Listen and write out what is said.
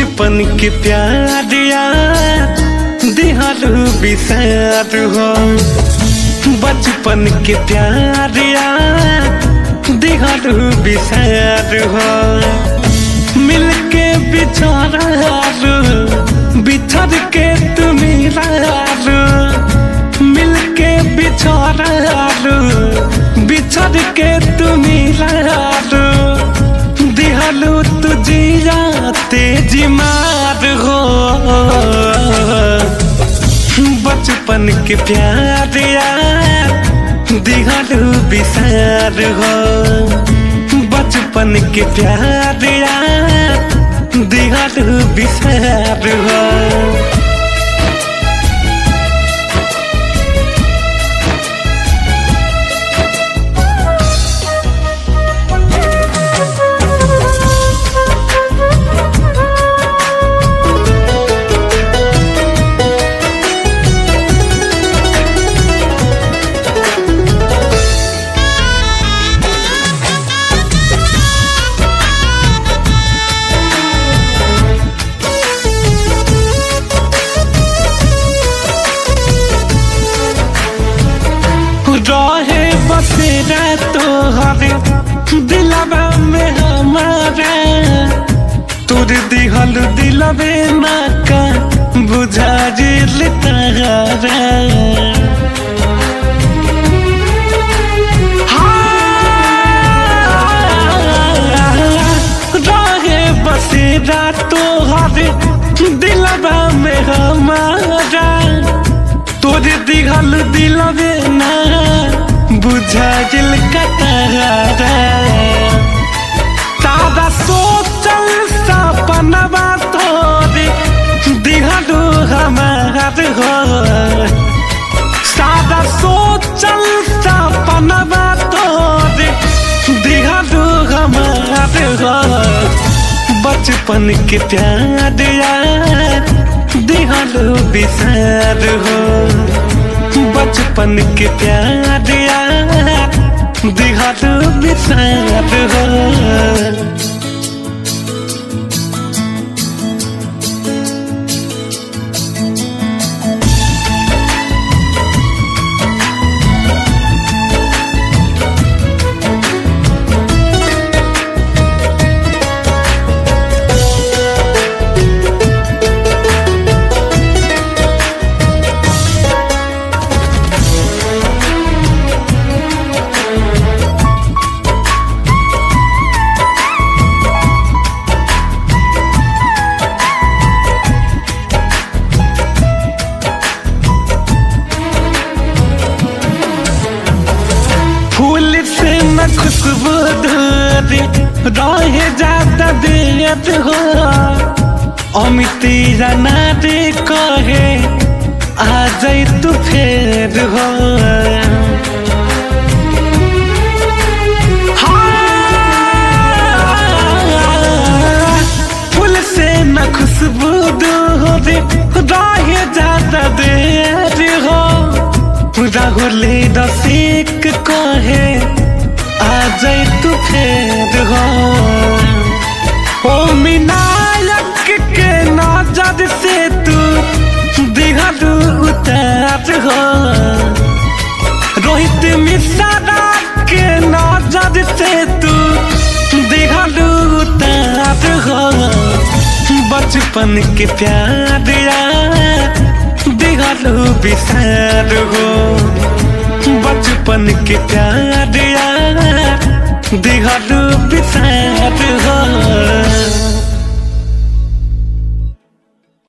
बचपन के प्यार यार दिहारू बिसार हो बचपन के प्यार यार दिहारू बिसार हो मिलके बिछारू बिछड़ के तुम रारू मिलके बिछारू बिछड़ के तुम रारू दिहलू तुझिया तेजी मार हो बचपन के प्यार यार दिहलू बिसार हो बचपन के प्यार यार दिहलू बिसार हो रहे बसेरा तोहरे दिलवा में हमारा तोर दिहल दिलवे ना का बुझा जिल तारा रहे बसेरा तोहरे दिलवा में हमारा तोर दिहल दिलवे ना बुझा दिल कतरा तारा सोचल सपनवा तोरे दिहलू हमार हो सादा सोचल सपनवा तोरे दिहलू हमार हो बचपन के प्यार यार दिहलू बिसार हो बचपन के प्यार यार दिहलू बिसार हो फूल से न खुशबू दूरी रहे जाता दियत हो अमिती जाना रे कहे आ जाई तू फेर हो हाँ, फूल से न खुशबू दूरी रहे जाता देर हो राहुले रसिक कहे आ जाई तू फेर हो ओ मिनायक के नजर से तू दिहलू उतार हो रोहित मिश्रा के नजर से तू दिहलू उतार हो बचपन के प्यार यार दिहलू बिसार हो बचपन के प्यार यार दिहलू बिसार हो